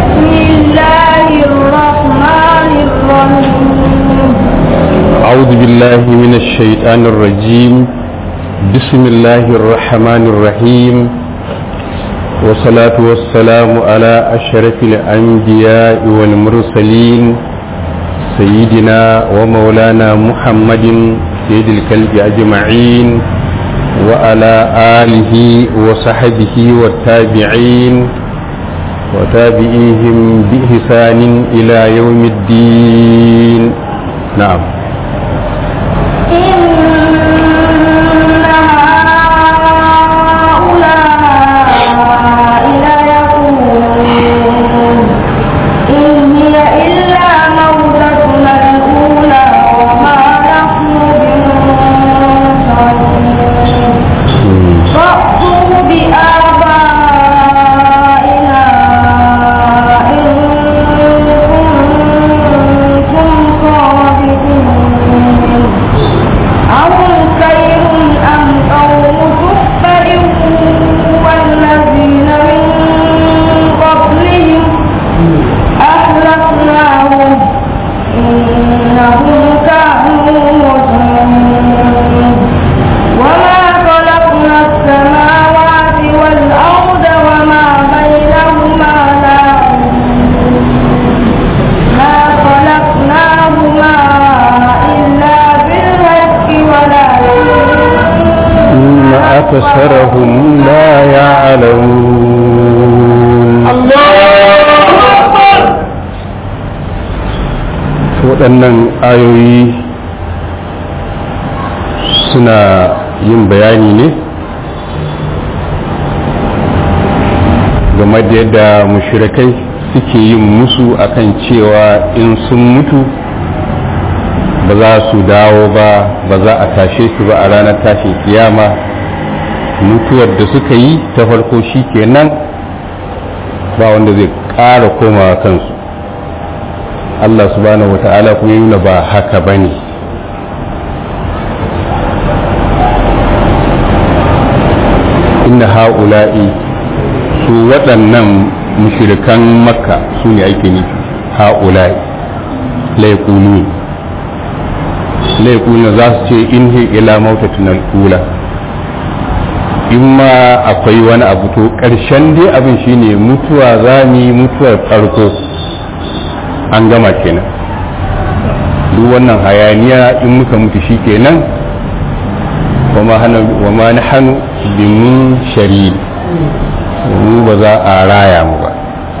بسم الله الرحمن الرحيم أعوذ بالله من الشيطان الرجيم بسم الله الرحمن الرحيم والصلاة والسلام على أشرف الأنبياء والمرسلين سيدنا ومولانا محمد سيد الكلب أجمعين وعلى آله وصحبه والتابعين وتابعيهم بإحسان إلى يوم الدين نعم إن هؤلاء ليقولون إن هي إلا موتتنا الأولى وما نحن بمنشرين فأتوا بآبائنا إن كنتم صادقين أهم خير أم قوم تبع والذين من قبلهم أهلكناهم إنهم كانوا مجرمين وما خلقنا السماوات والأرض وما بينهما لاعبين ما خلقناهما إلا بالحق ولكن إن أكثرهم لا يعلمون waɗannan ayoyi suna yin bayani ne game da yadda mushrikai suke yin musu akan cewa in sun mutu ba za su dawo ba ba za a tashe su ba a ranar tashin kiyama mutuwar da suka yi ta farko shi kenan ba wanda zai ƙara komawa kansu Allah subhanahu wa ta'ala kuma yi ba haka ba ne inna ha'ula'i su waɗannan mushirikan makka su ne ake nufi ha'ula'i laikunu laikunu za su ce in hi ila mautatin al'ula in ma akwai wani abu to ƙarshen dai abin shine mutuwa za mu yi mutuwar farko an gama kenan duk wannan hayaniya in muka mutu shi kenan wa ma na hannu bimin shari mu ba za a raya mu ba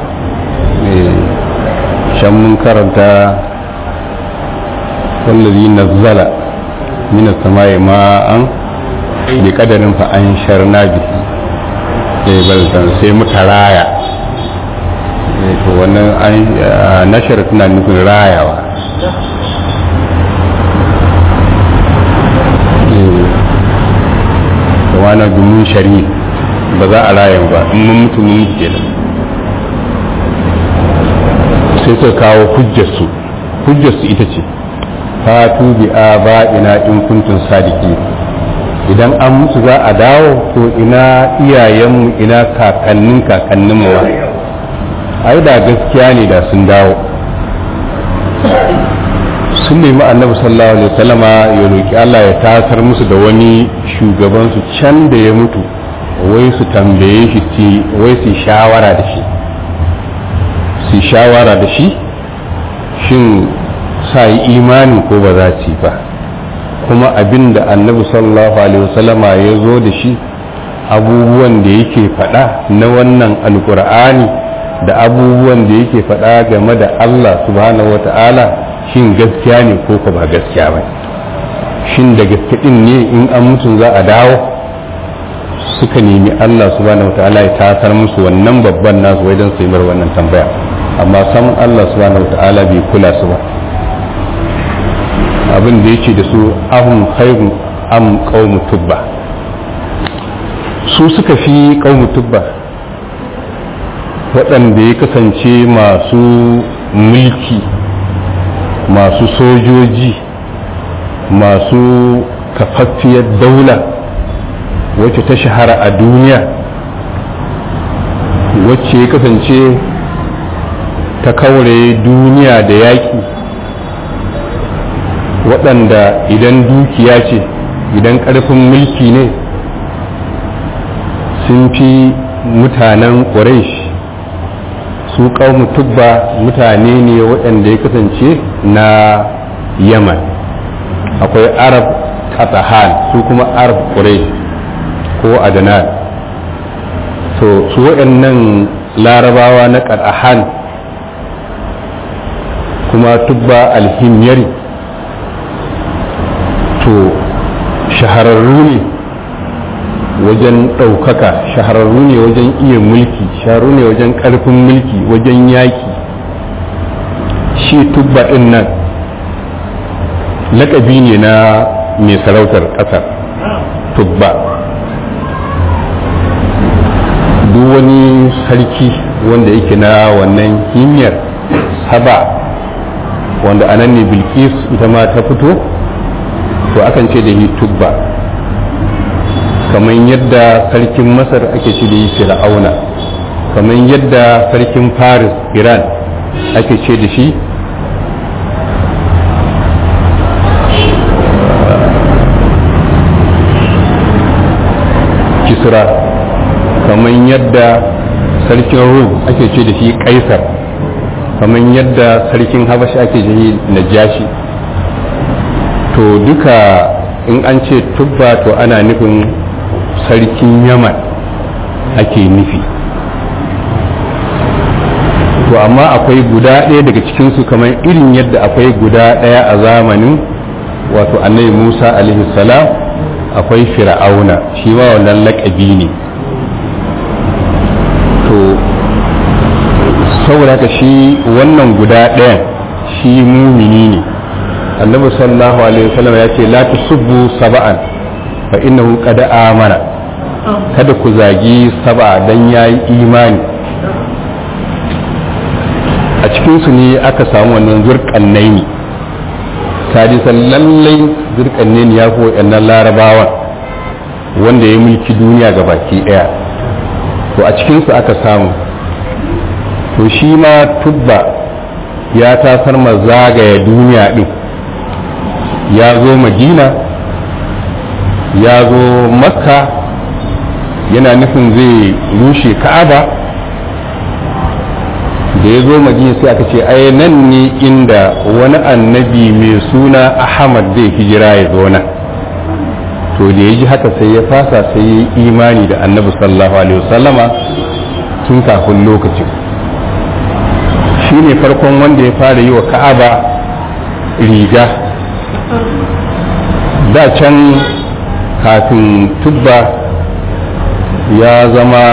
shan mun karanta wallazi nazzala min as-sama'i ma'an bi kadarin fa an sharna bihi eh baltan sai muka raya eh to wannan an nashar tana nufin rayawa eh wani dumin shari ba za a raya ba in mun mutu mun kenan sai suka kawo hujjarsu hujjarsu ita ce fatu bi aba'ina in kuntum sadiki idan an mutu za a dawo to ina iyayenmu ina kakannin kakannin mu ai da gaskiya ne da sun dawo sun nemi annabi sallallahu alaihi wasallama ya roki Allah ya tasar musu da wani shugaban su can da ya mutu wai su tambaye shi ci wai su shawara da shi su shawara da shi shin sa yi imani ko ba za ci ba kuma abin da annabi sallallahu alaihi wasallama ya zo da shi abubuwan da yake faɗa na wannan alkur'ani da abubuwan da yake faɗa game da Allah subhanahu wa ta'ala shin gaskiya ne ko ba gaskiya ba shin da gaske din ne in an mutu za a dawo suka nemi Allah subhanahu wa ta'ala ya tasar musu wannan babban nasu wajen su yi wannan tambaya amma sam Allah subhanahu wa ta'ala bai kula su ba abin da yake da su ahun khairu am qaumu tubba su suka fi qaumu tubba waɗanda ya kasance masu mulki masu sojoji masu kafaffiyar daula wacce ta shahara a duniya wacce ya kasance ta kaure duniya da yaƙi waɗanda idan dukiya ce idan ƙarfin mulki ne sun fi mutanen ƙuraish su ƙaumu tubba mutane ne waɗanda ya kasance na yaman akwai arab katahan su kuma arab ƙuraish ko adnan to su waɗannan larabawa na katahan kuma tubba alhimyari to shahararru ne wajen ɗaukaka shahararru ne wajen iya mulki shahararru ne wajen ƙarfin mulki wajen yaƙi shi tubba ɗin nan laƙabi ne na mai sarautar ƙasar tubba duk wani sarki wanda yake na wannan himyar saba wanda anan ne bilkis ita ma ta fito to akan ce da yi tubba kamar yadda sarkin masar ake ce da yi fir'auna kamar yadda sarkin paris iran ake ce da shi kisra kamar yadda sarkin rum ake ce da shi kaisar kamar yadda sarkin habashi ake ce da shi najashi to duka in an ce tubba to ana nufin sarkin yaman ake nufi to amma akwai guda ɗaya daga cikinsu kamar irin yadda akwai guda ɗaya a zamanin wato annabi musa alaihi salam akwai fir'auna shi ma wannan laƙabi ne to saboda ka shi wannan guda ɗayan shi mumini ne annabi sallallahu alaihi wasallam ya ce la tusubbu saba'an fa innahu qad amana kada ku zagi saba dan yayi imani a cikin su ne aka samu wannan zurqannaini sadisan lallai zurqannaini ya fi waɗannan larabawan wanda ya mulki duniya ga baki ɗaya to a cikin su aka samu to shi ma tubba ya tasar ma zagaya duniya din ya zo madina ya zo makka yana nufin zai rushe ka'aba da ya zo madina sai aka ce ai nan ne inda wani annabi mai suna ahmad zai hijira ya zo nan to da ya ji haka sai ya fasa sai ya yi imani da annabi sallallahu alaihi wasallama tun kafin lokacin shi ne farkon wanda ya fara yi wa ka'aba riga da can kafin tubba ya zama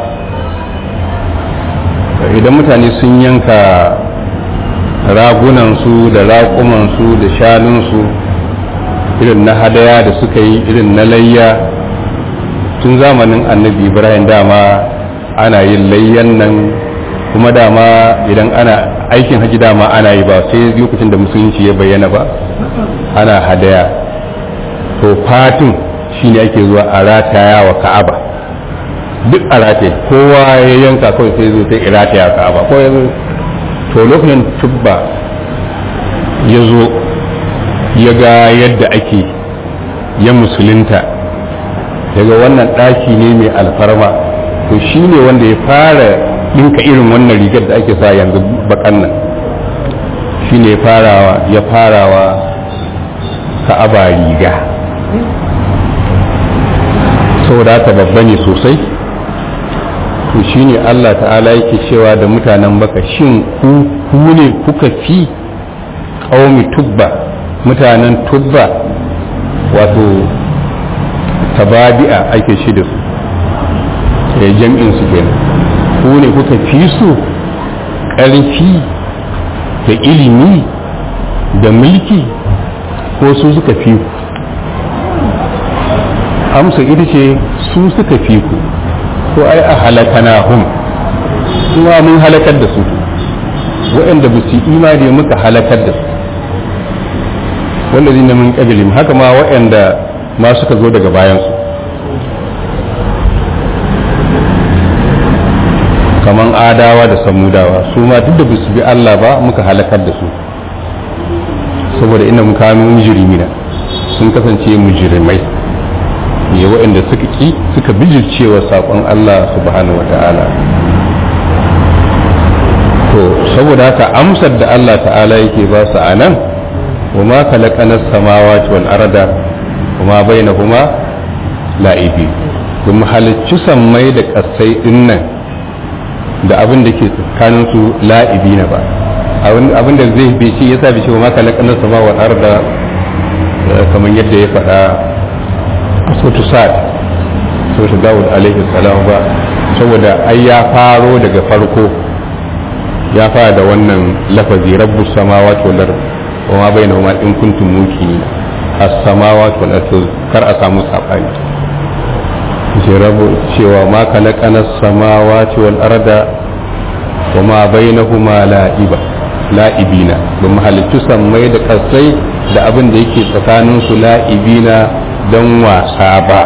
idan mutane sun yanka ragunansu da raƙumansu da shanunsu irin na hadaya da suka yi irin na layya tun zamanin annabi ibrahim dama ana yin layyan nan kuma dama idan ana aikin haji dama ana yi ba sai lokacin da musulunci ya bayyana ba ana hadaya to fatin shine ake zuwa a rataya wa ka'aba duk a rataye kowa ya yanka kawai sai zo sai rataya wa ka'aba ko ya to lokacin tubba ya zo ya ga yadda ake ya musulunta daga wannan ɗaki ne mai alfarma to shi ne wanda ya fara ɗinka irin wannan rigar da ake sa yanzu bakan nan shi ne ya farawa ka'aba riga saboda haka babba ne sosai to shi ne allah ta'ala yake cewa da mutanen baka shin ku ne kuka fi ƙaumi tubba mutanen tubba wato tababi'a ake shi da su da jam'in su kenan ku ne kuka fi su ƙarfi da ilimi da mulki ko su suka fi ku amsa ita ce su suka fi ku ko ai a halakana hum kuma mun halakar da su waɗanda ba su imani muka halakar da su wallazi na mun kabilin haka ma waɗanda ma suka zo daga bayansu kaman adawa da samudawa su ma duk da su bi Allah ba muka halakar da su saboda ina kanu mujrimina sun kasance mujrimai ne waɗanda suka ki suka bijircewa saƙon Allah subhanahu wata'ala to saboda haka amsar da Allah ta'ala yake ba su a nan wa ma kalaqanas samawati wal arda wa ma bainahuma la'ibi kuma halicci sammai da ƙasai din nan da abin da ke tsakanin su la'ibi na ba abin da zai bi shi yasa bi shi wa ma kalaqanas samawati wal arda kamar yadda ya faɗa a sautu sa'ad sautu dawud alaihi salam ba saboda ai ya faro daga farko ya fara da wannan lafazi rabbu samawati wal ard wa ma bainahuma in kuntum muqinin as-samawati wal ard kar a samu sabani ce rabu cewa ma kalaqana as-samawati wal arda wa ma bainahuma la'iba la'ibina ba mahalittu sammai da kasai da abin da yake tsakanin su la'ibina don wasa ba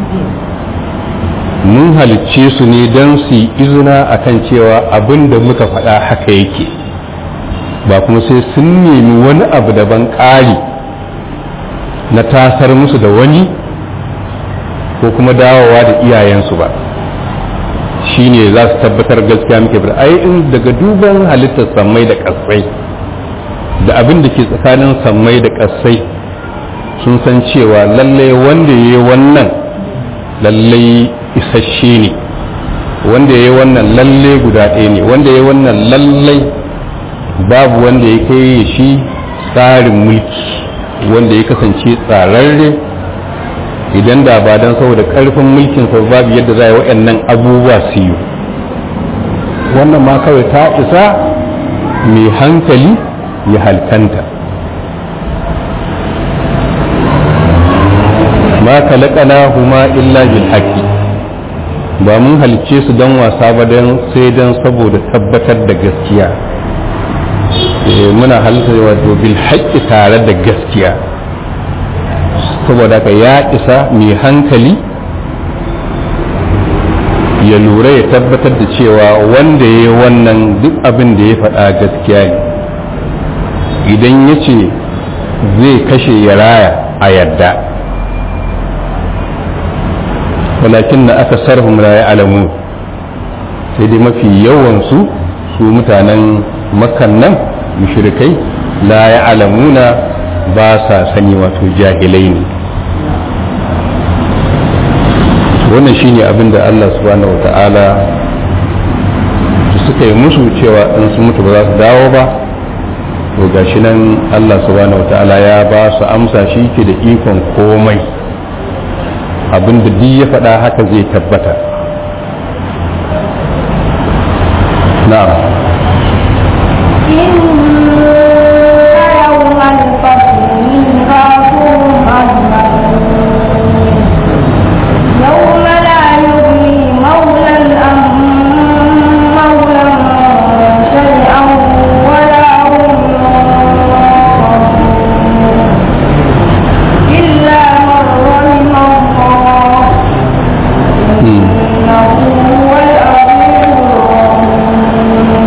mun halicce su ne don su yi izina a kan cewa abin da muka faɗa haka yake ba kuma sai sun nemi wani abu daban ƙari na tasar musu da wani ko kuma dawowa da iyayensu ba shi ne za su tabbatar gaskiya muke bada ai in daga duban halittar sammai da ƙasai da abin da ke tsakanin sammai da ƙasai sun san cewa lallai wanda ya yi wannan lallai isasshe ne wanda ya yi wannan lallai guda ɗaya ne wanda ya yi wannan lallai babu wanda ya kai shi tsarin mulki wanda ya kasance tsararre idan da ba don saboda ƙarfin mulkin sa babu yadda za a yi waɗannan abubuwa su yi wannan ma kawai ta isa mai hankali ya halkanta ma kalakana huma illa bil haqqi ba mun halicce su don wasa ba don sai don saboda tabbatar da gaskiya muna halitta wato bil haqqi tare da gaskiya saboda ka ya isa mai hankali ya lura ya tabbatar da cewa wanda ya yi wannan duk abin da ya faɗa gaskiya ne idan ya ce zai kashe ya raya a yadda walakin na aka sarhum la ya alamu sai dai mafi yawansu su mutanen makan nan mushrikai la ya alamuna ba sa sani wato jahilai ne wannan shine abin da Allah subhanahu wata'ala suka yi musu cewa in su mutu ba za su dawo ba to gashi nan Allah subhanahu wata'ala ya ba su amsa shi ke da ikon komai abin da duk ya faɗa haka zai tabbata na'am يوم الفصل ميقاتهم أجمعين يوم لا يغني مولى عن مولى شيئا ولا هم ينصرون إلا من رحم الله إنه هو العزيز الرحيم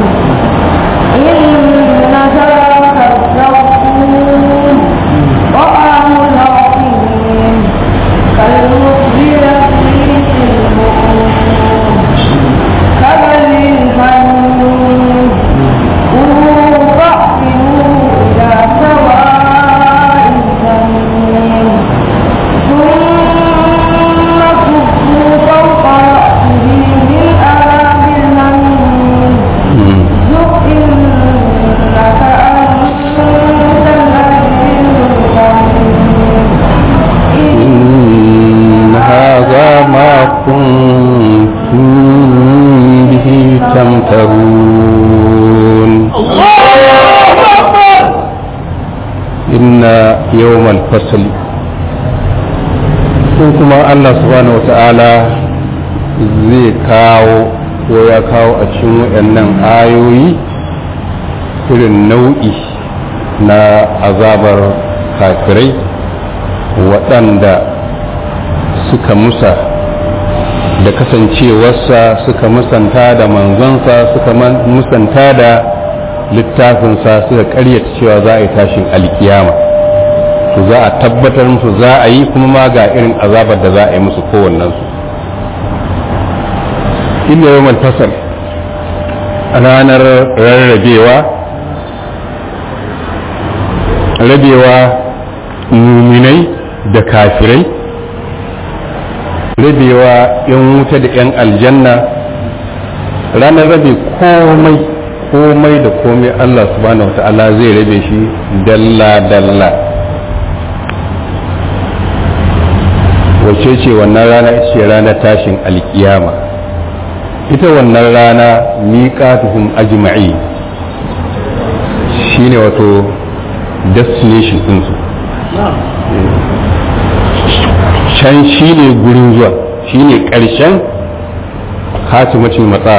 إن ذاك الزقوم طعام العظيم كالمخبرة في البطون كبل الحميد كلوا فاعتلوا إلى سواء الجحيم ثم كفوا فوق رأسه من عذاب الحميم ذق إنك أنت العزيز الرحيم إن هذا ما كنتم به تمترون إن يوم الفصل ko kuma Allah subhanahu wata'ala zai kawo ko ya kawo a cikin waɗannan ayoyi irin nau'i na azabar kafirai waɗanda suka musa da kasancewarsa suka musanta da manzonsa suka musanta da littafinsa suka karyata cewa za a yi tashin alkiyama to za a tabbatar musu za a yi kuma ma ga irin azabar da za a yi musu kowannensu inda yawan tasar ranar rarrabewa rabewa muminai da kafirai rabewa yan wuta da yan aljanna ranar rabe komai komai da komai Allah subhanahu wata'ala zai rabe shi dalla-dalla wace ce wannan rana ita ce ranar tashin alkiyama ita wannan rana miƙatuhum ajma'i shine wato destination ɗinsu can shi ne gurin zuwa shi ne ƙarshen hatimacin matsa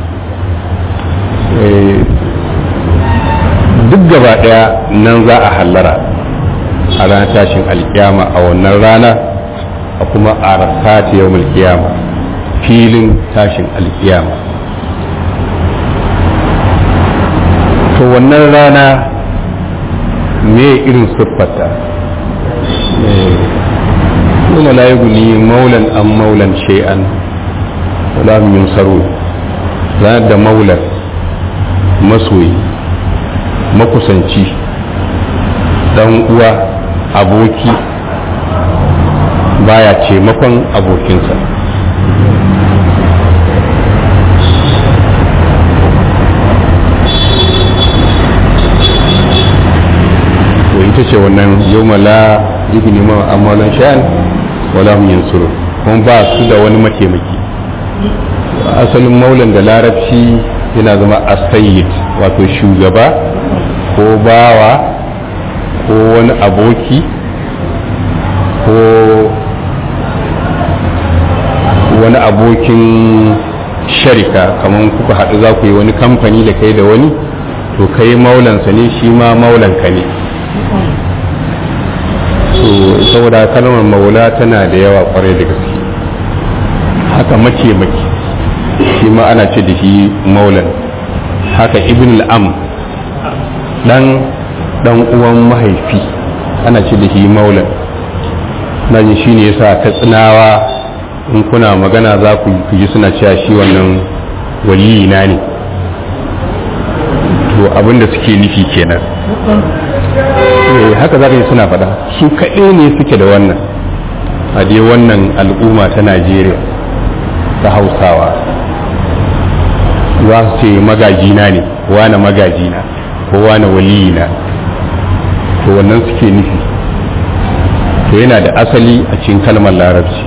duk gaba ɗaya nan za a hallara a ranar tashin alkiyama a wannan rana a kuma a rasati yau mulkiyama filin tashin alkiyama to wannan rana me irin siffarta يوم لا يغني مولا عن مولا شيئا ولا هم ينصرون ranar da maular masoyi makusanci dan uwa aboki baya taimakon abokinsa to ita ce wannan yau la ibni ma amalan sha'an wala hum yansuru kuma ba su da wani mataimaki asalin maulan da larabci yana zama asayyid wato shugaba ko bawa ko wani aboki ko wani abokin sharika kamar kuka haɗu za ku yi wani kamfani da kai da wani to kai maulansa ne shi ma maulanka ne so saboda kalmar maula tana da yawa kwarai da gaske haka mataimaki shi ma ana ce da shi maulan haka ibn al'am dan dan uwan mahaifi ana ce da shi maulan na ji shi ne yasa ta tsinawa in kuna magana za ku ji suna cewa shi wannan waliyina ne to abinda suke nufi kenan haka za ka yi suna faɗa su kaɗai ne suke da wannan a dai wannan al'umma ta najeriya ta hausawa za su ce magajina ne wane magajina ko wane waliyina to wannan suke nufi to yana da asali a cikin kalmar larabci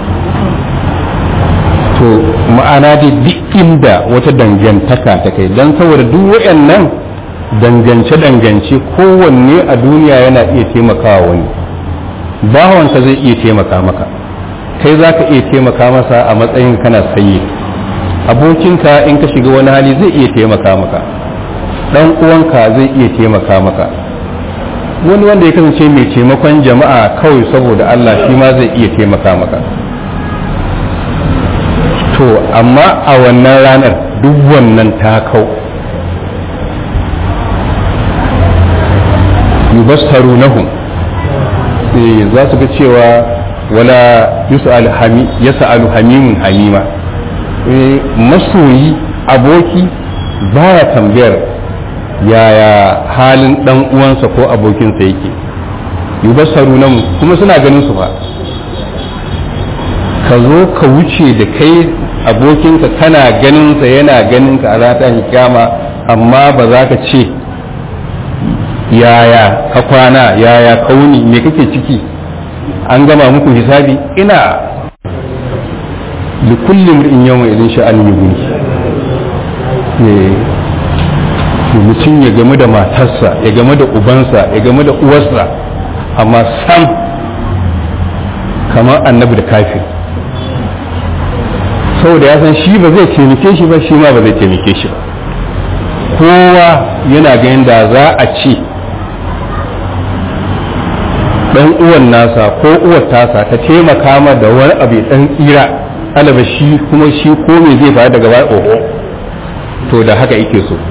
to ma'ana dai duk inda wata dangantaka ta kai don saboda duk waɗannan dangance-dangance kowanne a duniya yana iya taimakawa wani bawanka zai iya taimaka maka kai za ka iya taimaka masa a matsayin kana sayi abokinka in ka shiga wani hali zai iya taimaka maka dan uwanka zai iya taimaka maka wani wanda ya kasance mai taimakon jama'a kawai saboda Allah shi ma zai iya taimaka maka to amma a wannan ranar duk wannan ta kau yubastarunahum eh za su ga cewa wala yus'al hami yas'alu hamimun hamima eh masoyi aboki baya tambayar yaya halin dan uwansa ko abokinsa yake yubastarunahum kuma suna ganin su fa ka zo ka wuce da kai abokinka kana ganinsa yana ganinka a rata kyama amma ba za ka ce yaya ka kwana yaya kauni me kake ciki an gama muku hisabi ina da kullum in yawan idan sha'an yi guni mutum ya game da matarsa ya game da ubansa ya game da uwarsa amma sam kamar annabi da kafin saboda ya san shi ba zai taimake shi ba shi ma ba zai taimake shi ba kowa yana ganin da za a ce dan uwan nasa ko uwar tasa ta taimaka ma da wani abu dan tsira alaba shi kuma shi ko me zai faru daga baya oho to da haka yake so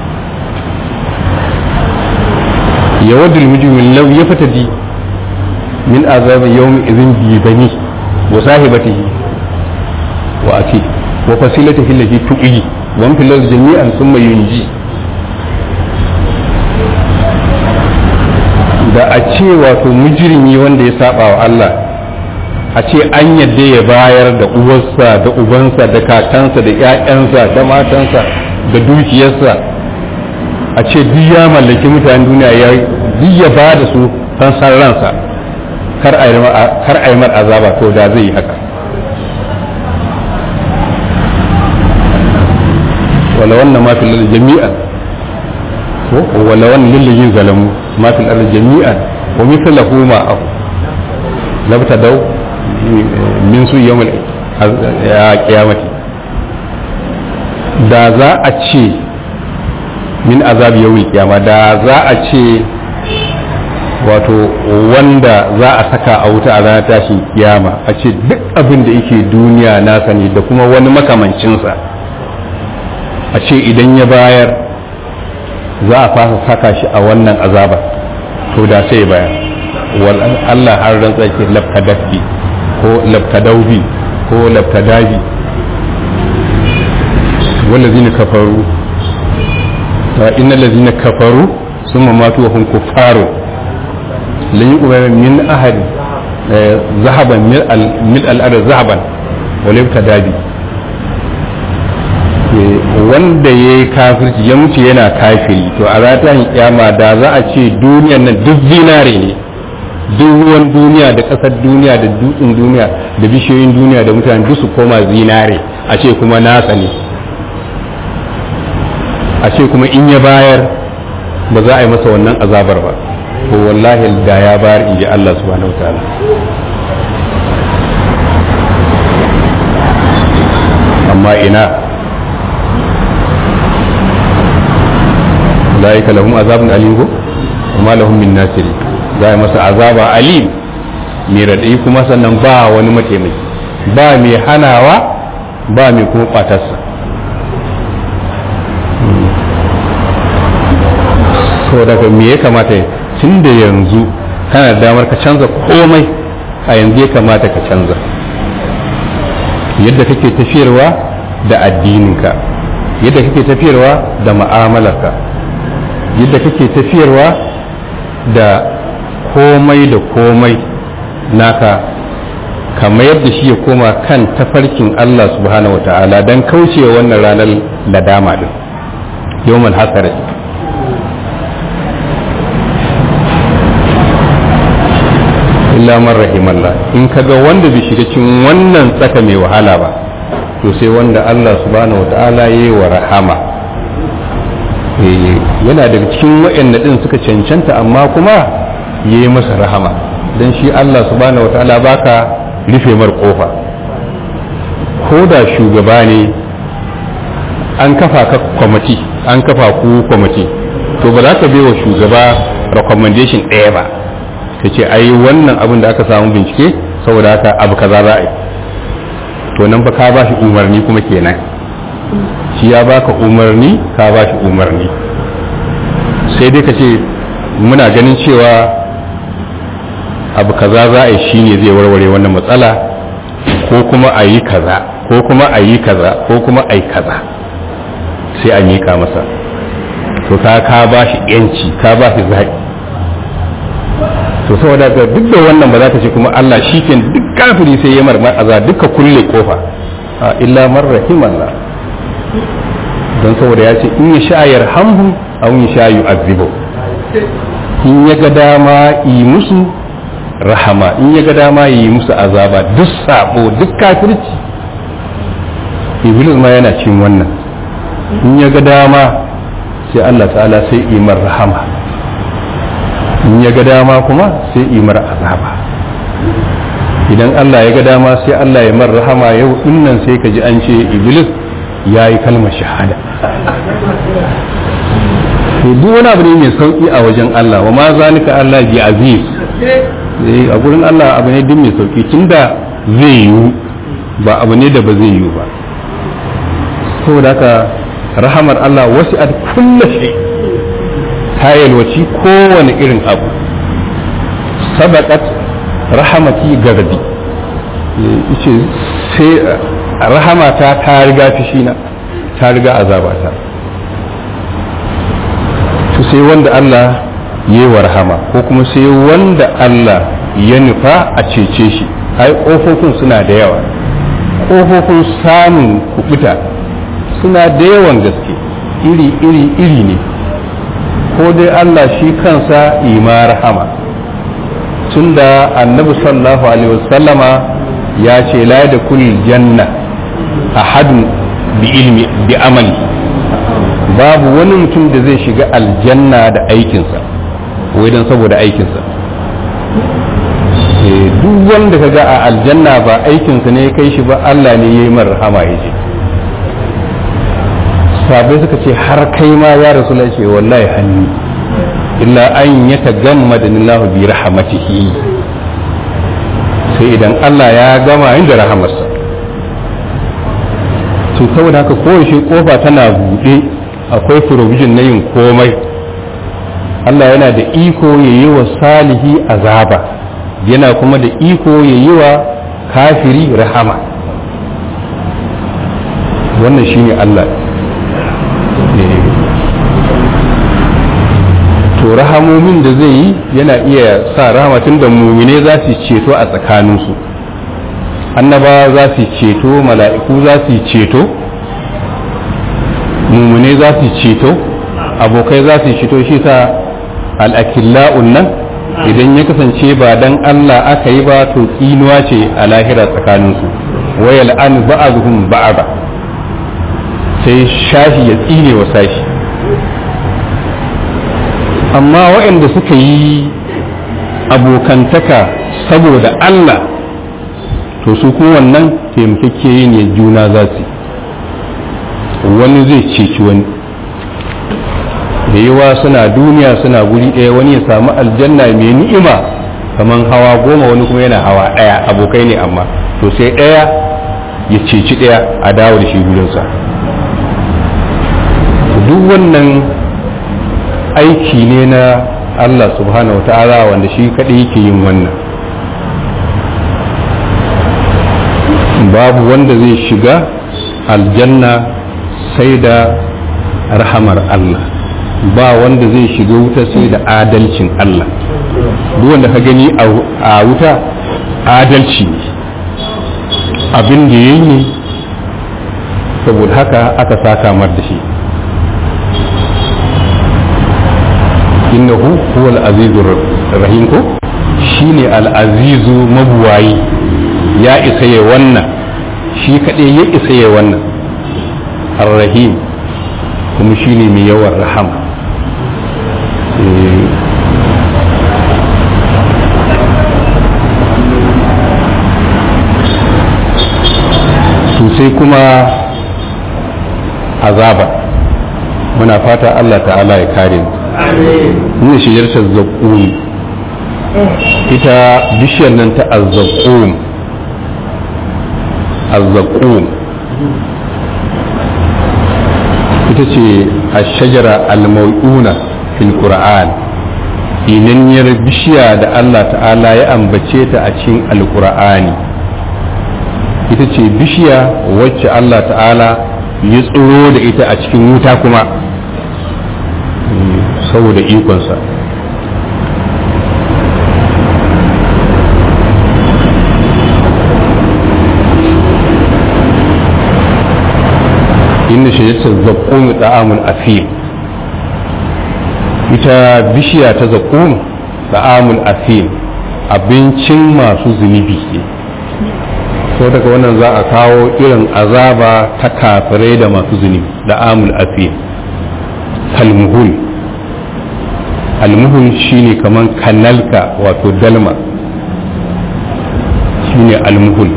ya wadda mujimin lau ya fata di min azabin yawon izin bi bani wa sahibatihi wa ake wa fasilatihi allati tuqi wa fil ardi jami'an thumma yunji da a ce wato mujrimi wanda ya saba wa Allah a ce an yadda ya bayar da uwarsa da ubansa da kakansa da ƴaƴansa da matansa da dukiyarsa a ce duk ya mallaki mutanen duniya ya duk ya ba da su san san ransa kar a yi mar azaba to da zai yi haka wala wannan ma fil jami'an ko wala wannan lillajin zalamu ma fil ardi jami'an wa mithluhu ma aw labtadaw min su yawmal qiyamati da za a ce min azab yawmil qiyama da za a ce wato wanda za a saka a wuta a ranar tashin kiyama a ce duk abin da yake duniya nasa ne da kuma wani makamancinsa a ce idan ya bayar za a fasa saka shi a wannan azaba to da sai bayar wal Allah har rantsa ke labtadafi ko labtadaubi ko labtadabi wallazina kafaru إن الذين كفروا ثم ماتوا وهم كفار لن يقبل من أحد ذهبا ملء الأرض ذهبا ولم تدابي wanda ya yi kafirci ya mutu yana kafiri to a ratan kyama da za a ce duniyan nan duk zinare ne duk ruwan duniya da ƙasar duniya da dutsen duniya da bishiyoyin duniya da mutane duk su koma zinare a ce kuma nasa ne a ce kuma in ya bayar ba za a yi masa wannan azabar ba ko wallahi da ya bayar in ji Allah subhanahu wataala amma ina ulaika lahum azabun alim ko kuma lahum min nasiri za a yi masa azaba alim mai raɗayi kuma sannan ba wani mataimaki ba mai hanawa ba mai kuma ƙwatarsa so daga me ya kamata tun da yanzu kana da damar ka canza komai a yanzu ya kamata ka canza yadda kake tafiyarwa da addininka yadda kake tafiyarwa da ma'amalarka yadda kake tafiyarwa da komai da komai naka kamar yadda shi ya koma kan tafarkin Allah subhanahu wa ta'ala don kaucewa wannan ranar nadama din yawmal hasarati illa man rahimallah in kaga wanda bai shiga cikin wannan tsaka mai wahala ba to sai wanda Allah subhanahu wataala yayi wa rahama yana daga cikin waɗanda din suka cancanta amma kuma yayi masa rahama dan shi Allah subhanahu wataala baka rufe mar kofa ko da shugaba ne an kafa ka kwamati an kafa ku kwamati to ba za ka bai wa shugaba recommendation ɗaya ba ka ce ai wannan abin da aka samu bincike saboda haka abu kaza za a yi to nan fa ka ba shi umarni kuma kenan shi ya baka umarni ka ba shi umarni sai dai ka ce muna ganin cewa abu kaza za a yi shine zai warware wannan matsala ko kuma a yi kaza ko kuma a yi kaza ko kuma a yi kaza sai a miƙa masa to ka ka ba shi yanci ka ba shi zaɓi to saboda ga duk da wannan ba za ta ce kuma Allah shi ke duk kafiri sai ya marmar aza duka kulle kofa a illa man rahimallah don saboda ya ce in ya sha yarhamhu aw ya sha yu'azzibu in ya ga dama yi musu rahama in ya ga dama yi musu azaba duk sabo duk kafirci iblis ma yana cin wannan in ya ga dama sai Allah ta'ala sai imar rahama in ya ga dama kuma sai imar azaba idan Allah ya ga dama sai Allah ya mar rahama yau dinnan sai ka ji an ce iblis ya yi kalmar shahada to duk wani abu ne mai sauki a wajen Allah wa ma zalika Allah bi aziz a gurin Allah abu ne duk mai sauki tunda zai yiwu ba abu ne da ba zai yiwu ba saboda haka rahamar Allah wasu a kulla shi ta yalwaci kowane irin abu sabakat rahamati gardi ce sai rahamata ta riga fishina ta riga azabata to sai wanda Allah ya yi wa rahama ko kuma sai wanda Allah ya nufa a cece shi ai ƙofofin suna da yawa ƙofofin samun kubuta suna da yawan gaske iri iri iri ne ko dai Allah shi kansa ima rahama tunda annabi sallallahu alaihi wasallama ya ce la da kulli janna ahadun bi ilmi bi amali babu wani mutum da zai shiga aljanna da aikinsa wai don saboda aikinsa duk wanda ka ga a aljanna ba aikinsa ne ya kai shi ba Allah ne ya yi mar rahama ya ce sabai suka ce har kai ma ya rasu ce wallahi hannu illa an ya tagamma da nillahu bi rahamatihi sai idan Allah ya gama inda rahamarsa to saboda haka kowace kofa tana buɗe akwai provision na yin komai Allah yana da iko ya yi wa salihi azaba yana kuma da iko ya yi wa kafiri rahama wannan shine Allah to rahamomin da zai yi yana iya sa rahamatin da mumine za su ceto a tsakaninsu annaba za su ceto mala'iku za su ceto mumune za su ceto abokai za su ceto shi sa al'akilla'un nan idan ya kasance ba dan Allah aka yi ba to tsinuwa ce a lahira tsakaninsu wayal an ba'azuhum ba'aba sai shashi ya tsine wa sashi amma waɗanda suka yi abokantaka saboda Allah to su kuma wannan taimakeke ne juna za su wani zai ceci wani da yawa suna duniya suna guri ɗaya wani ya samu aljanna mai ni'ima kamar hawa goma wani kuma yana hawa ɗaya abokai ne amma to sai ɗaya ya ceci ɗaya a dawo da shi gurinsa duk wannan aiki ne na Allah subhanahu wa ta'ala wanda shi kaɗai yake yin wannan babu wanda zai shiga aljanna sai da rahamar Allah ba wanda zai shiga wuta sai da adalcin Allah duk wanda ka gani a wuta adalci ne abin da ya yi ne saboda haka aka saka mar da shi innahu huwa al-azizu rahim ko shine al-azizu mabuwayi ya isa ya wannan shi kaɗai ya isa ya wannan ar-rahim kuma shine mai yawan rahama sai kuma azaba muna fata Allah ta'ala ya kare mu ne shijartar zaƙum ita bishiyar nan ta azzaƙum azzaƙum ita ce a shajara al-mau'una fil qur'an inanniyar bishiya da Allah ta'ala ya ambace ta a cikin alƙur'ani ita ce bishiya wacce Allah ta'ala ya tsoro da ita a cikin wuta kuma saboda ikonsa inda shajatar zaƙon da'amun afim ita bishiya ta zaƙon da'amun afim abincin masu zunubi ne so daga wannan za a kawo irin azaba ta kafirai da masu zunubi da amul afiyar kalmuhul almuhul shine kaman kanalka wato dalma shine almuhul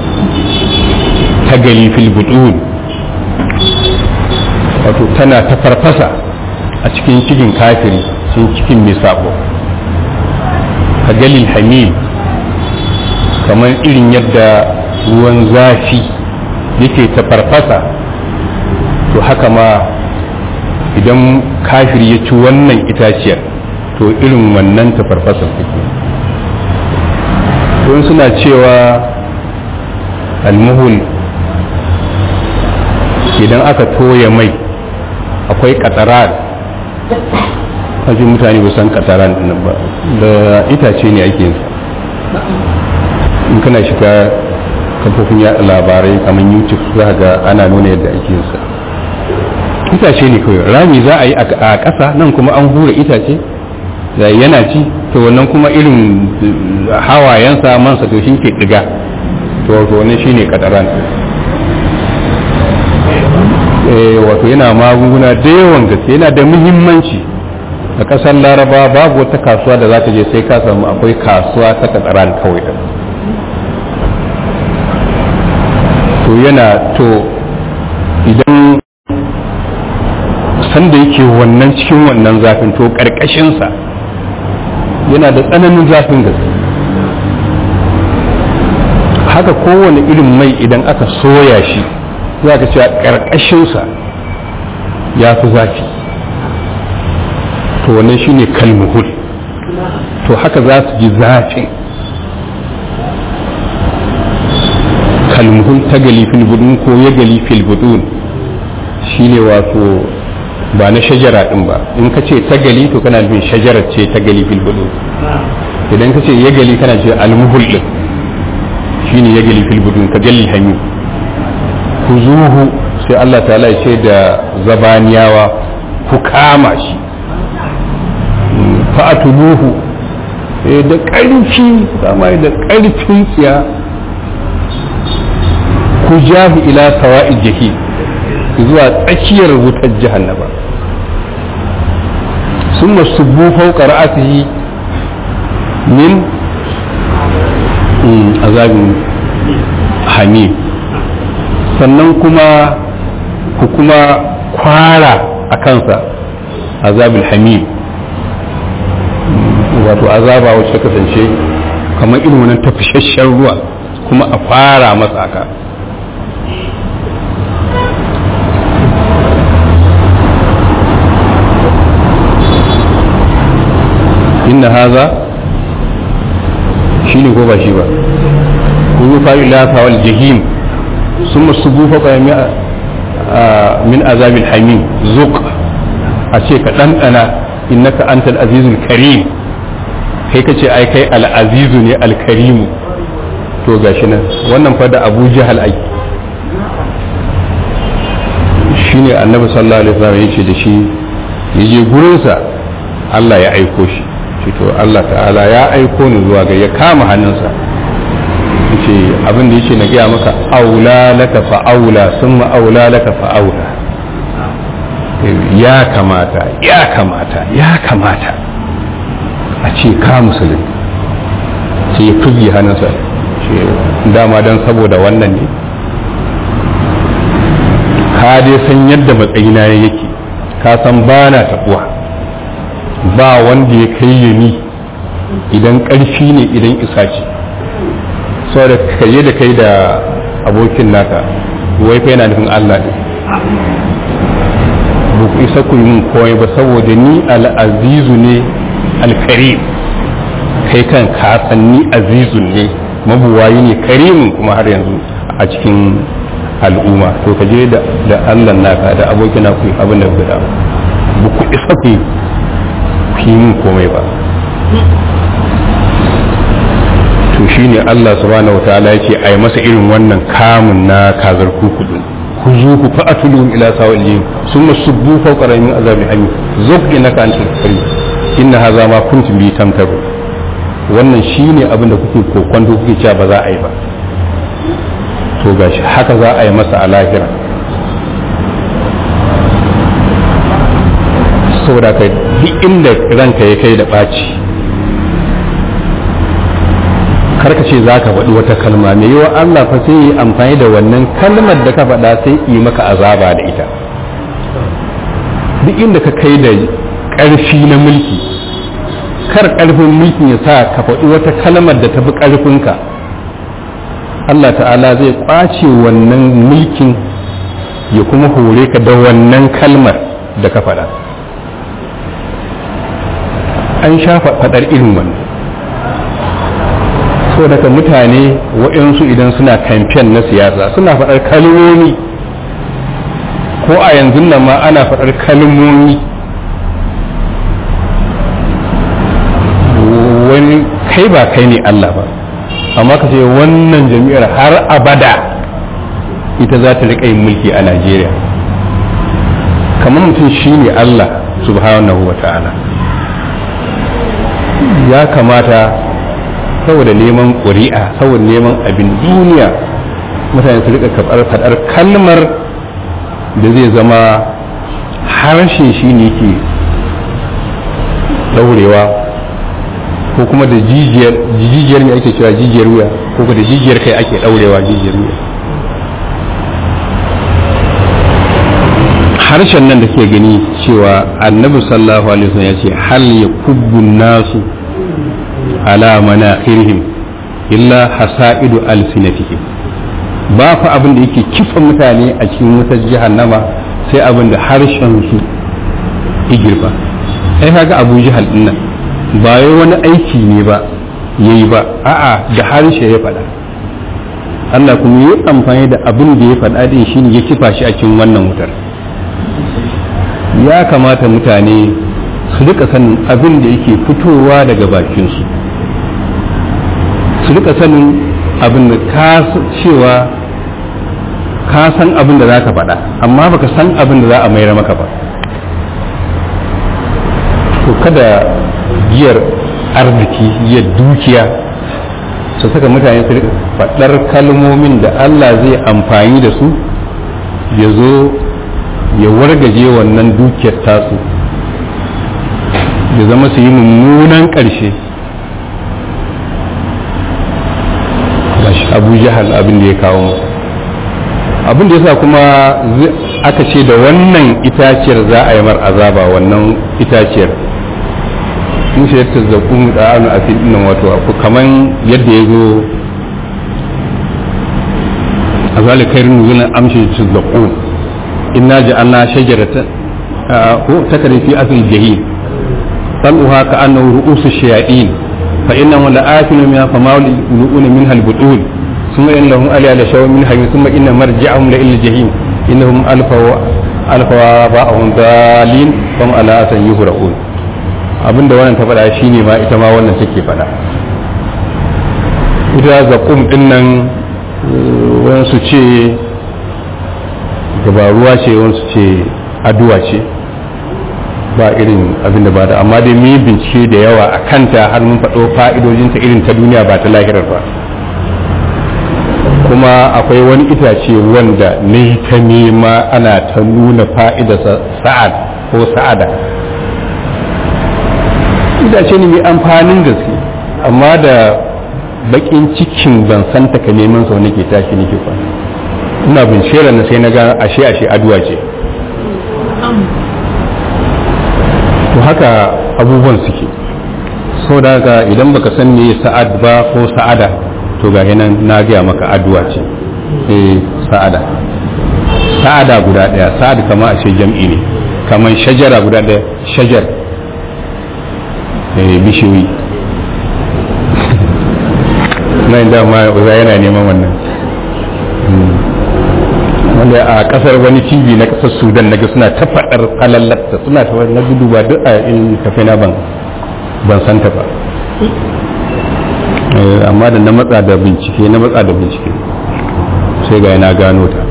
tagali fil budun wato tana ta farfasa a cikin cikin kafiri cikin cikin mai sabo tagalil hamil kamar irin yadda ruwan zafi yake ta farfasa to haka ma idan kafir ya ci wannan itaciyar to irin wannan ta farfasa take don suna cewa almuhul idan aka toya mai akwai kataran kaji mutane ba san kataran din ba da itace ne ake yinsa in kana shiga kafofin yaɗa labarai kamar youtube za ga ana nuna yadda ake yinsa itace ne kawai rami za a yi a ƙasa nan kuma an hura itace da yana ci to wannan kuma irin hawayensa mansa to shi ke ɗiga to wannan shine kataran wato yana magunguna da yawan gaske yana da muhimmanci a ƙasar laraba babu wata kasuwa da za ka je sai ka samu akwai kasuwa ta katsaran kawai da to yana to idan sanda yake wannan cikin wannan zafin to ƙarƙashinsa yana da tsananin zafin gaske haka kowane irin mai idan aka soya shi za ka cewa ƙarƙashinsa ya fi zafi to wannan shine kalmuhul to haka za su ji zafin kalmuhul ta gali filbudun ko ya gali filbudun shine wato ba na shajara din ba in ka ce ta gali to kana nufin shajarar ce ta gali filbudun idan ka ce ya gali kana ce almuhul din shine ya gali filbudun ka gali hami ku zuhu sai Allah ta'ala ce da zabaniyawa ku kama shi fa'atuluhu da ƙarfi kama da ƙarfin tsiya ku jahi ila sawa'i jahi zuwa tsakiyar wutar jahannaba sun masubbu fauka ra'asihi min azabin hamim sannan kuma ku kuma kwara a kansa azabul hamim wato azaba wacce kasance kamar irin wannan tafashashen ruwa kuma a fara masa haka inna haza shi ne ko ba shi ba kun yi fa'i lafa wal jahim sun masu bufa ƙwayar min azabin hamim zuk a ce ka ɗanɗana innaka antal azizul karim kai ka ce ai kai al'azizu ne alkarimu to gashi nan wannan fa da abu jahal ai shi ne annabi sallallahu alaihi wasallam ya ce da shi ya je gurinsa Allah ya aiko shi ce to Allah ta'ala ya aiko ni zuwa ga ya kama hannunsa ce abin da yake na gaya maka aula laka fa aula summa aula laka fa aula ya kamata ya kamata ya kamata a ce ka musulun ce ya fugi hannunsa dama don saboda wannan ne ka dai san yadda matsayina yake ka san ba na taɓuwa ba wanda ya kai ya ni idan ƙarfi ne idan isa ce saboda kaye da kai da abokin naka wai fa yana nufin Allah ne ba ku isa ku yi min komai ba saboda ni al'azizu ne alkarim kai kan kasanni azizun ne mabuwayi ne karimin kuma har yanzu a cikin al'umma to ka je da allah naka da abokina ku abin da guda ba ku isa ku yi min komai ba to shine allah subhanahu wa ta'ala ya ce a yi masa irin wannan kamun na kazar kukudun ku zo ku fa'atulu ila sawal jin summa subbu fawqa min azabi hamim zuk innaka antal karim inna haza ma kuntum bi tamtaru wannan shine abin da kuke kokonto kuke cewa ba za a yi ba to gashi haka za a yi masa a lahira saboda kai duk inda ranka ya kai da ɓaci karka ce za ka faɗi wata kalma mai yiwa Allah fa sai yi amfani da wannan kalmar da ka faɗa sai yi maka azaba da ita duk inda ka kai da ƙarfi na mulki kar ƙarfin mulkin ya sa ka faɗi wata kalmar da tafi ƙarfinka Allah ta'ala zai kwace wannan mulkin ya kuma hore ka da wannan kalmar da ka faɗa an sha faɗar irin wannan so daga mutane waɗansu idan suna kamfen na siyasa suna faɗar kalmomi ko a yanzu nan ma ana faɗar kalmomi wani kai ba kai ne Allah ba amma ka ce wannan jami'ar har abada ita za ta riƙa yin mulki a Najeriya kamar mutum shi ne Allah subhanahu wa ta'ala ya kamata saboda neman ƙuri'a saboda neman abin duniya mutane su riƙa faɗar kalmar da zai zama harshe shi ne ke ɗaurewa ko kuma da jijiyar ne ake cewa jijiyar wuya ko da jijiyar kai ake ɗaurewa jijiyar wuya harshen nan da ke gani cewa annabi sallallahu alaihi wasallam ya ce hal ya kubbu nasu ala manakhirihim illa hasaidu alsinatihim ba fa abin da yake kifa mutane a cikin wutar jahannama sai abin da harshen su igirba ai kaga abu jahal din nan ba wai wani aiki ne ba yayi ba a'a da harshe ya faɗa Allah kuma yi amfani da abin da ya faɗa din shine ya kifa shi a cikin wannan wutar ya kamata mutane su rika sanin abin da yake fitowa daga bakinsu su rika sanin abin da ka cewa ka san abin da za ka faɗa amma baka san abin da za a mayar maka ba to kada giyar arziki giyar dukiya su saka mutane su rika faɗar kalmomin da Allah zai amfani da su ya zo ya wargaje wannan dukiyar tasu ya zama su yi mummunan ƙarshe gashi abu jahal abin da ya kawo musu abin da ya sa kuma aka ce da wannan itaciyar za a yi mar azaba wannan itaciyar in shi ta zaƙun da anu a nan wato kaman yadda ya zo a zalikairin nuzunan amshi ta zaƙun inna ja'alna shajaratan ko takari fi asl jahim طلعها كأنه رؤوس الشياطين فإنهم لآكلون منها فمالئون منها البطون ثم إن لهم ألي لشوا منها ثم إن مرجعهم لإلى الجحيم إنهم ألفوا ألفوا آباءهم ضالين فهم على أثر يهرؤون abinda wannan ta faɗa shine ma ita ma wannan take faɗa ita zaƙum ɗin nan wansu ce gabaruwa ce wansu ce aduwa ce ba irin abin da ba da amma dai mu bincike da yawa a kanta har mun faɗo fa'idojinta irin ta duniya ba ta lahirar ba kuma akwai wani itace wanda ne ta nema ana ta nuna fa'idarsa sa'ad ko sa'ada itace ne mai amfanin gaske amma da bakin cikin ban san ka neman sau nake tashi nake kwana ina bincike na sai na ga ashe ashe aduwa ce to haka abubuwan suke so da haka idan baka san me sa'ad ba ko sa'ada to ga nan na gaya maka addu'a ce eh sa'ada sa'ada guda daya sa'ad kama a ce jam'i ne kamar shajara guda daya shajar eh bishiyoyi nan da ma yana neman wannan wanda a kasar wani tv na kasar sudan naga suna ta faɗar halallarta suna ta na gudu ba duk a in tafi na ban ban san ta ba amma da na matsa da bincike na matsa da bincike sai ga na gano ta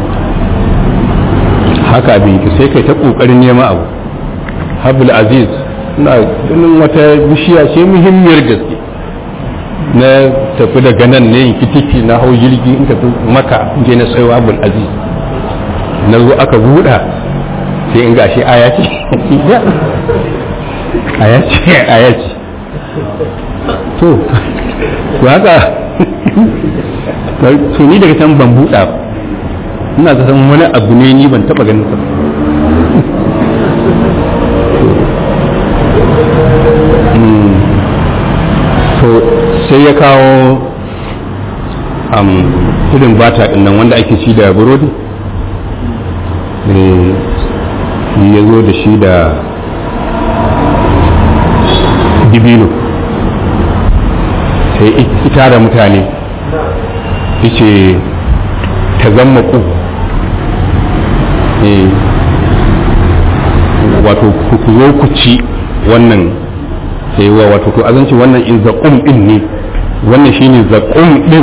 haka binki sai kai ta kokarin neman abu habul aziz na ganin wata bishiya ce muhimmiyar gaske na tafi daga nan ne in kitiki na hau jirgi in tafi maka je na sayo abul aziz na zo aka buɗa sai in gashi aya ce aya ce aya ce to to haka to ni daga can ban buɗa ina ta san wani abu ne ni ban taɓa ganin sa to sai ya kawo am irin bata din nan wanda ake ci da burodi eh shi ya zo da shi da dibino sai ita da mutane yace ta zama ku wato ku zo ku ci wannan sai wa wato to azanci wannan in zaƙum din ne wannan shine zaƙum din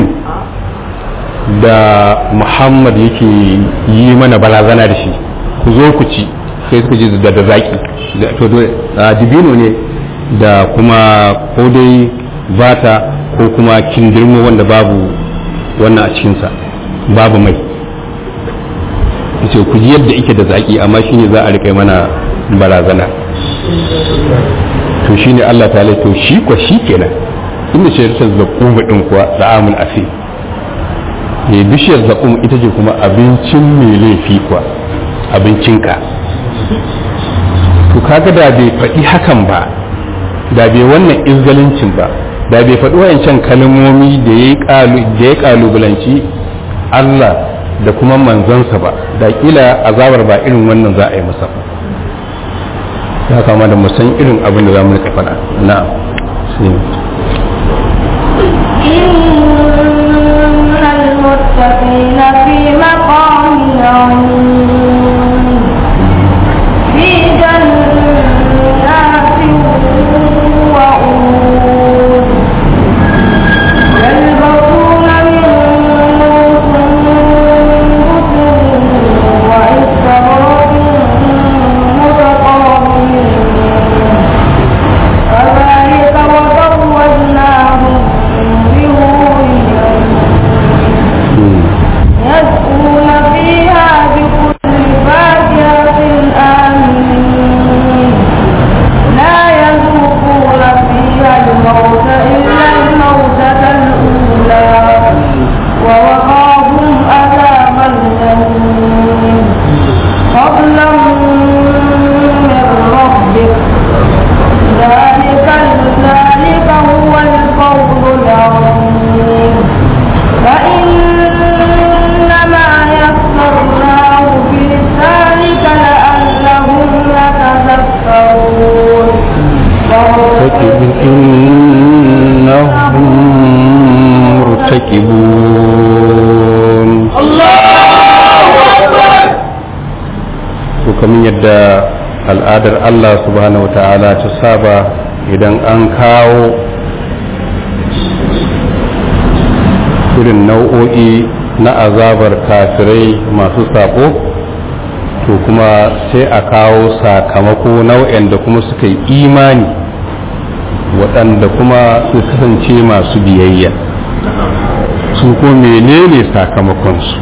da muhammad yake yi mana barazana da shi ku zo ku ci sai suka ji da zaki to dibino ne da kuma ko dai bata ko kuma kindirmo wanda babu wannan a cikinsa babu mai ce ku ji yadda ike da zaki amma shine za a riƙe mana barazana to shine Allah ta to shi ko shi kenan inda shi ta zaƙum din kuwa da'amul afi ne bishiyar zaƙum ita ce kuma abincin mai laifi kuwa abincinka to kaga da bai faɗi hakan ba da bai wannan izgalincin ba da bai faɗi wayancan kalmomi da ya ƙalubalanci Allah da kuma manzansa ba da kila azabar ba irin wannan za a yi masa ba ya kama da musan irin abin da za mu rika faɗa na'am إن المتقين في مقام عين في جنات وعود يلبسون من سندس وإستبرق متقابلين كذلك وزوجناهم بحور يسقون فيها بكل فاكهة آمنين لا يذوقون فيها الموت إلا الموتة الأولى ووقاهم عذاب الجحيم فضلا من ربك ذلك ذلك هو الفوز العظيم فإنما يسرناه بلسانك لعلهم يتذكرون إنهم مرتكبون to kamar yadda al'adar Allah subhanahu wa ta'ala ta saba idan an kawo irin nau'o'i na azabar kafirai masu sako to kuma sai a kawo sakamako nau'in da kuma suka yi imani waɗanda kuma su kasance masu biyayya su ko menene sakamakonsu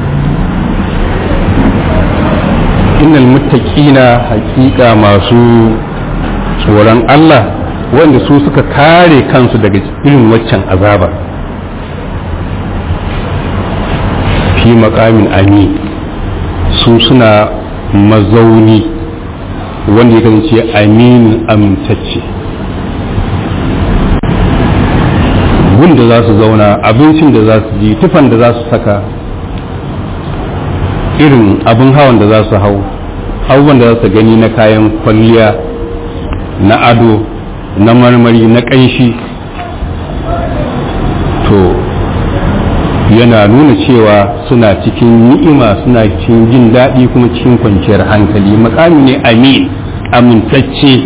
innal muttaqina haƙiƙa masu tsoron Allah wanda su suka kare kansu daga irin waccan azaba fi makamin ami su suna mazauni wanda ya kasance aminin amintacce gun da za su zauna abincin da za su ji tufan da za su saka irin abin hawan da za su hau abubuwan da za su gani na kayan kwalliya na ado na marmari na ƙanshi to yana nuna cewa suna cikin ni'ima suna cikin jin daɗi kuma cikin kwanciyar hankali makami ne amin amintacce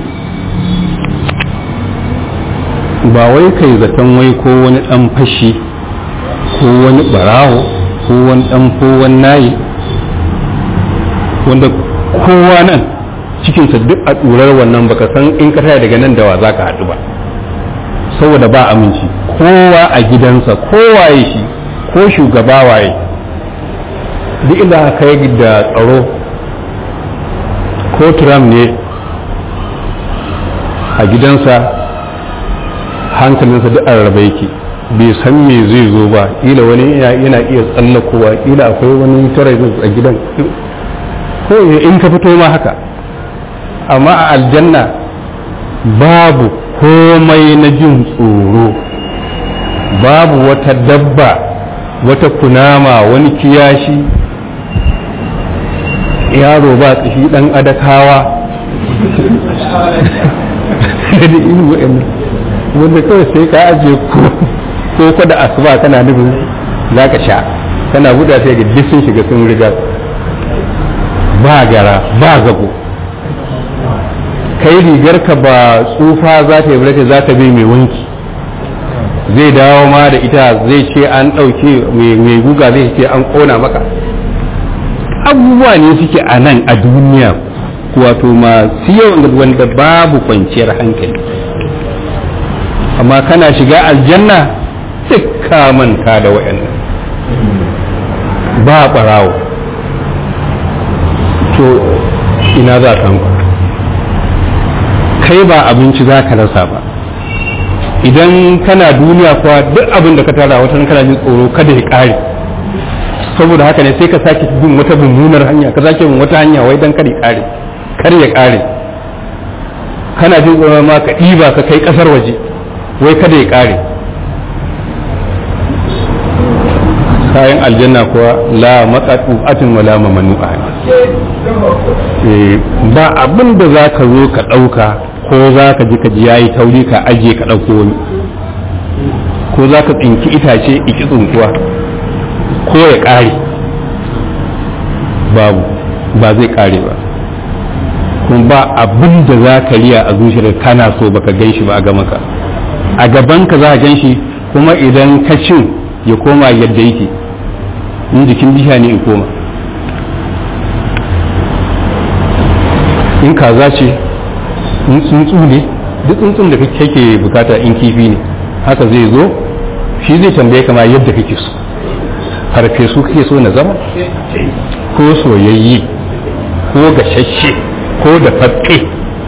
ba wai kai zaton wai ko wani ɗan fashi ko wani ɓarawo ko wani ɗan ko wani nayi wanda kowa nan cikinsa duk a tsurar wannan baka san in ka taya daga nan da wa za ka haɗu ba saboda ba aminci kowa a gidansa kowa ya shi ko shugaba waye duk inda aka kai da tsaro ko Trump ne a gidansa hankalinsa duk a rarraba yake bai san me zai zo ba ila wani yana iya tsallakowa ila akwai wani tare a gidan ko in ka fito ma haka amma a aljanna babu komai na jin tsoro babu wata dabba wata kunama wani kiyashi yaro ba tsashi dan adakawa da irin wa'annan wanda kawai sai ka ajiye ko ko ko da asuba kana nufin za ka sha kana buɗa sai ga duk sun shiga sun riga ba gara ba zago kai rigar ka ba tsufa za ta yi barata za ta bi mai wanki zai dawo ma da ita zai ce an ɗauke mai guga zai ce an ƙona maka abubuwa ne suke a nan a duniya wato masu yawan wanda babu kwanciyar hankali amma kana shiga aljanna duk ka manta da waɗannan ba ɓarawo to ina za ka kai ba abinci za ka rasa ba idan kana duniya kuwa duk abin da ka tara wata kana jin tsoro kada ya ƙare saboda haka ne sai ka sake bin wata mummunar hanya ka sake bin wata hanya wai dan kar ya ƙare kar ya ƙare kana jin tsoro ma ka ɗiba ka kai ƙasar waje wai kada ya ƙare kayan aljanna kuwa la matsatsu atin wala mamanu'a ba abin da za ka zo ka ɗauka ko za ka ji ka ji yayi tauri ka ajiye ka ɗauko wani ko za ka tsinki itace iki tsinkuwa ko ya ƙare babu ba zai ƙare ba kuma ba abin da za ka riya a zuciyar kana so baka gan shi ba a gama ka a gaban ka za ka gan shi kuma idan ka cin ya koma yadda yake in jikin bisha ne in koma in kaza ce in tsuntsu ne duk tsuntsun da kake bukata in kifi ne haka zai zo shi zai tambaye kama yadda kake so farfesu kake so na zama ko soyayye ko gashashe ko da fatke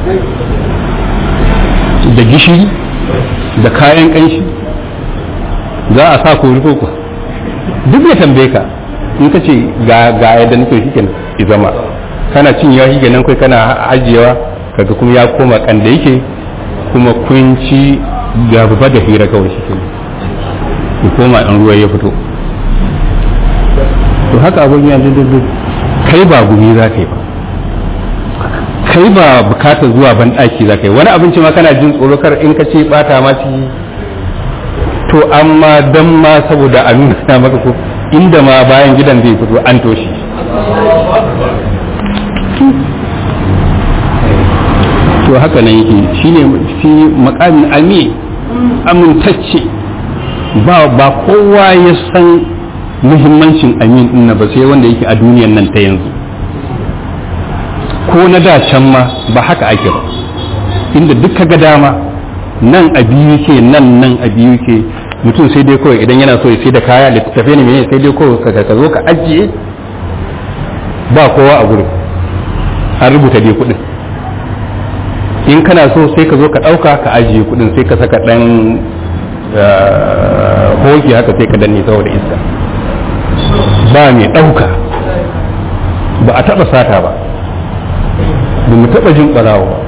da gishiri da kayan kanshi za a sa kori ko duk ya tambaye ka in ka ce ga ga yadda nake shi kenan ki zama kana cin yawa shi kenan kai kana ajiyewa kaga kuma ya koma kan da yake kuma kun ci gaba da hira kawai shi kenan ki koma in ruwa ya fito to haka abin ya duk kai ba gumi za ka yi ba kai ba bukatar zuwa ban daki za ka yi wani abinci ma kana jin tsoro kar in ka ce bata ma ciki to amma dan ma saboda a nuna maka ko inda ma bayan gidan zai fito an toshi to haka nan yake shine shi makamin almi amintacce ba ba kowa ya san muhimmancin amin din ba sai wanda yake a duniyan nan ta yanzu ko na da can ma ba haka ake ba inda duk ga dama nan a biyu ke nan nan a biyu ke mutum sai dai kawai idan yana so ya sai da kaya littattafai ne mai sai dai kawai ka zo ka ajiye ba kowa a gurin an rubuta dai kuɗin in kana so sai ka zo ka ɗauka ka ajiye kuɗin sai ka saka ɗan hoki haka sai ka danne saboda iska ba mai ɗauka ba a taɓa sata ba ba mu taɓa jin ɓarawo ba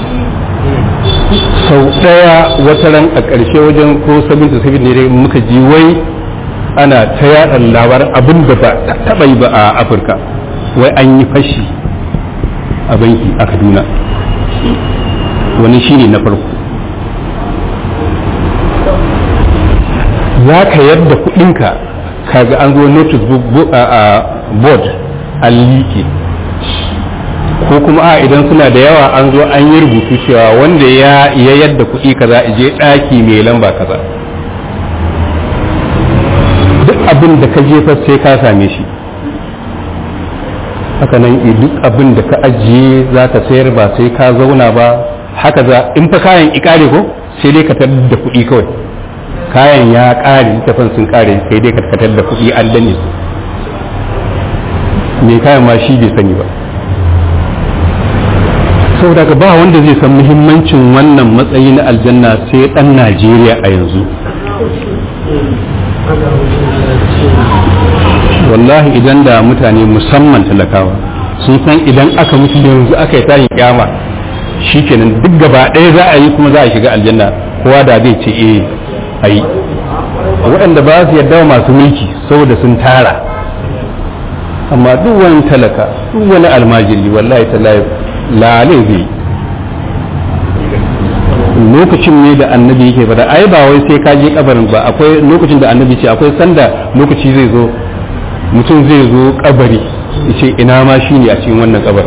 sau ɗaya wata ran a ƙarshe wajen ko sabin da sabin ne muka ji wai ana ta yaɗa labaran abin da ba taɓa yi ba a afirka wai an yi fashi a banki a kaduna wani shine na farko za ka yadda kuɗinka kaga an zo notice board an liƙe ko kuma a idan suna da yawa an zo an yi rubutu cewa wanda ya ya yadda kuɗi kaza je ɗaki mai lamba kaza duk abin da ka jefa sai ka same shi haka nan duk abin da ka ajiye za ka sayar ba sai ka zauna ba haka za in fa kayan ikare ko sai dai ka tarar da kuɗi kawai kayan ya ƙare littafin sun ƙare sai dai ka tarar da kuɗi an danne su mai kayan ma shi bai sani ba saboda ka ba wanda zai san muhimmancin wannan matsayi na aljanna sai dan najeriya a yanzu wallahi idan da mutane musamman talakawa sun san idan aka mutu yanzu aka yi tayin kyama shikenan duk gaba ɗaya za a yi kuma za a shiga aljanna kowa da zai ce eh a yi waɗanda ba su yarda masu mulki saboda sun tara amma duk wani talaka duk wani almajiri wallahi tallahi lalai zai lokacin ne da annabi yake fada ai ba wai sai ka je kabarin ba akwai lokacin da annabi ce akwai sanda lokaci zai zo mutum zai zo kabari ya ce ina ma shi ne a cikin wannan kabar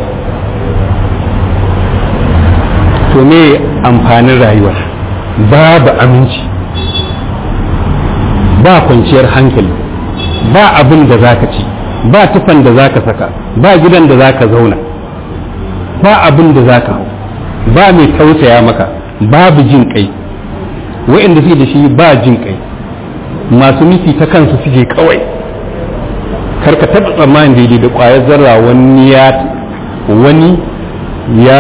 to me amfanin rayuwar babu aminci ba kwanciyar hankali ba abin da za ka ci ba tufan da za ka saka ba gidan da za ka zauna ba abin da za ka hau ba mai tausaya maka babu jin kai wa'inda suke da shi ba jin kai masu nufi ta kansu suke kawai karka taɓa tsammanin daidai da ƙwayar zarra wani ya wani ya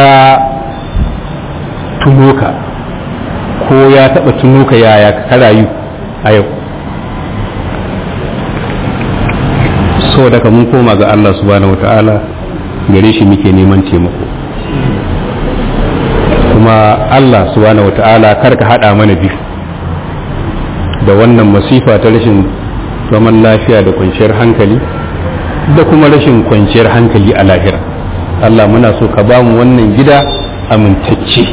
tuno ka ko ya taɓa tuno ka yaya ka rayu a yau so daga mun koma ga Allah subhanahu wa ta'ala gare shi muke neman taimako kuma Allah subhanahu wa ta'ala karka haɗa mana biyu da wannan masifa ta rashin zaman lafiya da kwanciyar hankali da kuma rashin kwanciyar hankali a lahira Allah muna so ka ba mu wannan gida amintacce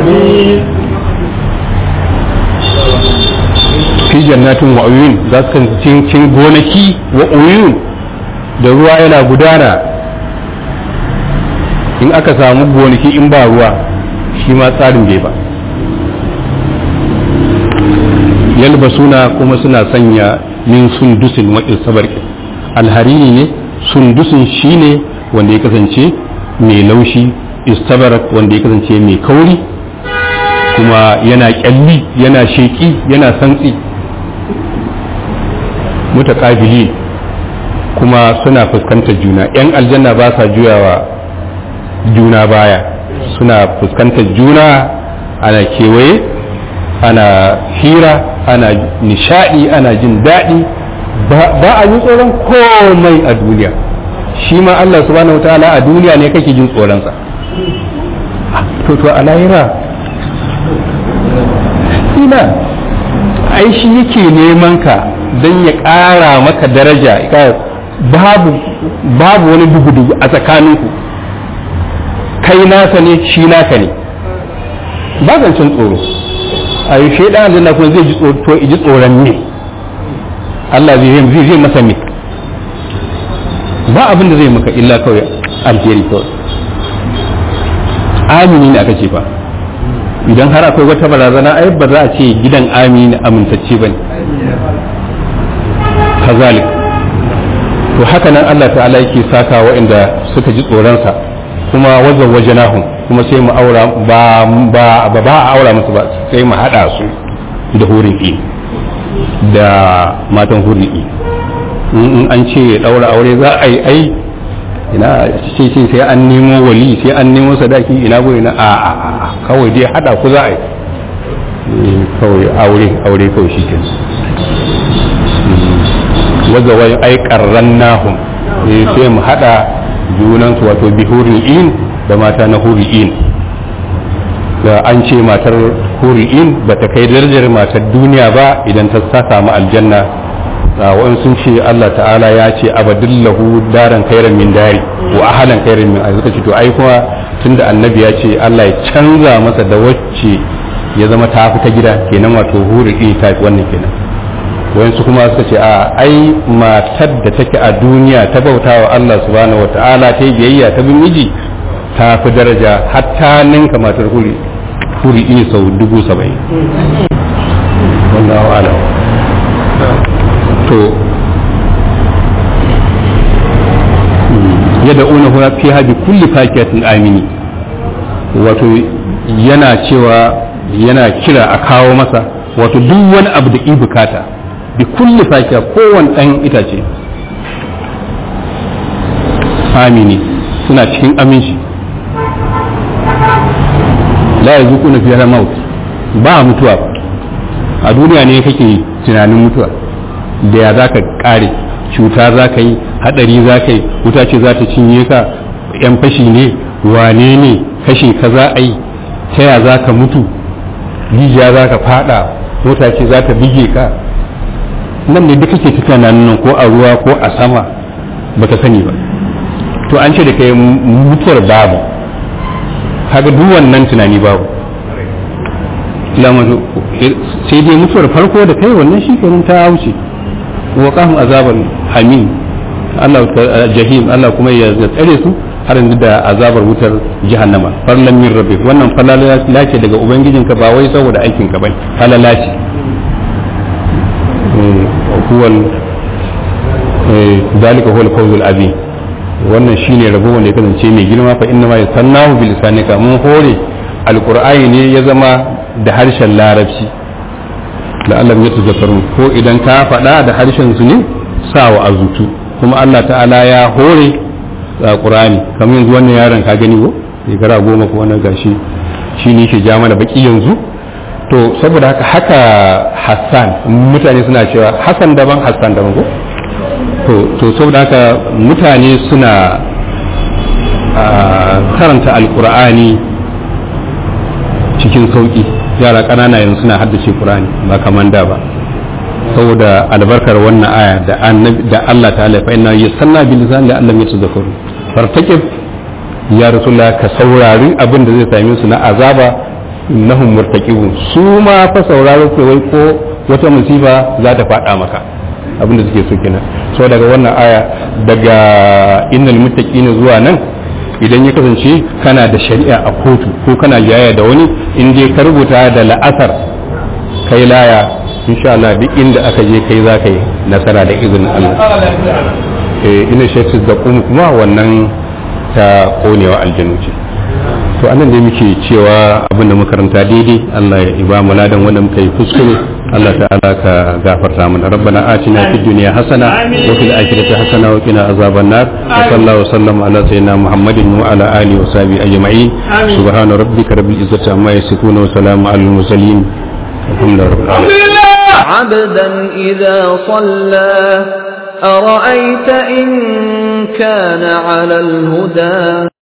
fi jannatin wa uyun za su kan cikin gonaki wa uyun da ruwa yana gudana in aka samu gonaki in ba ruwa shi ma tsarin bai ba yalbasuna kuma suna sanya min sundusin waɗin sabarki alharini ne sundusin shi ne wanda ya kasance mai laushi istabarak wanda ya kasance mai kauri kuma yana kyalli yana sheki yana santsi mutakabili kuma suna fuskantar juna yan aljanna ba sa juyawa juna baya suna fuskantar juna ana kewaye ana hira ana nishadi ana jin daɗi ba a yi tsoron komai a duniya shi ma Allah subhanahu wa ta'ala a duniya ne kake jin tsoronsa to to a lahira ina ai shi yake neman ka don ya ƙara maka daraja babu babu wani dugu-dugu a tsakaninku kai nasa ne shi naka ne ba zancen tsoro a yi shaidan aljanna kuma zai ji tsoron ne Allah zai zai masa me ba abin da zai maka illa kawai alheri kawai amini ne aka ce ba idan har akwai wata barazana ai ba za a ce gidan amini amintacce ba ne kazalik to haka nan Allah ta'ala yake saka waɗanda suka ji tsoronsa kuma wajen wajenahun kuma sai mu aura ba ba ba a aura musu ba sai mu haɗa su da hurin da matan hurin in an ce ɗaura aure za a yi ai ina ce ce sai an nemo wali sai an nemo sadaki ina go ina a a a kawai dai hada ku za a yi kawai aure aure kawai shi ke wadda wai ai karran nahum sai mu hada junan su wato bihurin in da mata na huri'in da an ce matar huri'in ba ta kai darajar matar duniya ba idan ta samu aljanna wa'in sun ce Allah ta'ala ya ce abadillahu daran kairan min dari wa ahalan kairan min ai suka ce to ai kuma tunda annabi ya ce Allah ya canza masa da wacce ya zama ta fi ta gida kenan wato huri ɗi ta wannan kenan wa'in su kuma suka ce a ai matar da take a duniya ta bauta wa Allah subhanahu wa ta'ala ta yi biyayya ta bin miji ta fi daraja hatta ninka matar huri huri ɗi sau dubu saba'in wallahu a'lam to yadda una huwa fi habi kulli fakiyatin amini wato yana cewa yana kira a kawo masa wato duk wani abu da i bukata bi kulli fakiya kowane ɗan itace amini suna cikin aminci la ya zuku na fiye maut ba mutuwa a duniya ne kake tunanin mutuwa da ya za ka kare cuta za ka yi hadari za ka yi wuta ce za ta cinye ka yan fashi ne wane ne kashe ka za a yi ta ya za ka mutu rijiya za ka fada mota ce za ta bige ka nan ne duka ke tafiya nan ko a ruwa ko a sama baka sani ba to an ce da kai mutuwar babu kaga duk wannan tunani babu sai dai mutuwar farko da kai wannan shi kenan ta wuce wa qahum azaban hamim Allah jahim Allah kuma ya tsare su har yanzu da azabar wutar jahannama farlan min rabbi wannan falala ce daga ubangijinka ba wai saboda aikin ka bane falala ce huwal dalika huwal fawzul azim wannan shine rabo wanda ya kasance mai girma fa inna ma yasannahu bil lisanika mun hore alqur'ani ne ya zama da harshen larabci la'allam yatazakkarun ko idan ka faɗa da harshen su ne sawa azutu kuma Allah ta'ala ya hore a Qur'ani kamar yanzu wannan yaron ka gani ko shekara goma ko wannan gashi shi ne ke ja mana baki yanzu to saboda haka haka Hassan mutane suna cewa Hassan daban Hassan daban ko to to saboda haka mutane suna karanta alkur'ani cikin sauki yara ƙanana yanzu suna haddace Qur'ani ba kamar da ba saboda albarkar wannan aya da annabi da Allah ta'ala fa inna yasanna bil lisan la allam yatazakkaru fartaqib ya rasulullah ka saurari abin da zai same su na azaba nahum murtaqibun su ma fa sauraro ke wai ko wata musiba za ta fada maka abin da suke so kenan so daga wannan aya daga innal muttaqina zuwa nan idan ya kasance kana da shari'a a kotu ko kana jaya da wani in dai ka rubuta da la'asar kai laya insha Allah duk inda aka je kai za ka yi nasara da izinin Allah ina shekis da kuma wannan ta konewa aljanu ce to anan da muke cewa abin da makaranta daidai Allah ya iba mu ladan wanda muka yi kuskure Allah ta'ala ka gafarta mana rabbana atina fid dunya hasana wa fil akhirati hasana wa qina azaban nar wa sallallahu wa sallam ala sayyidina muhammadin wa ala alihi wa sahbihi ajma'in subhana rabbika rabbil izzati amma yasifun wa salamun alal mursalin alhamdulillahi rabbil alamin عبدا إذا صلى أرأيت إن كان على الهدى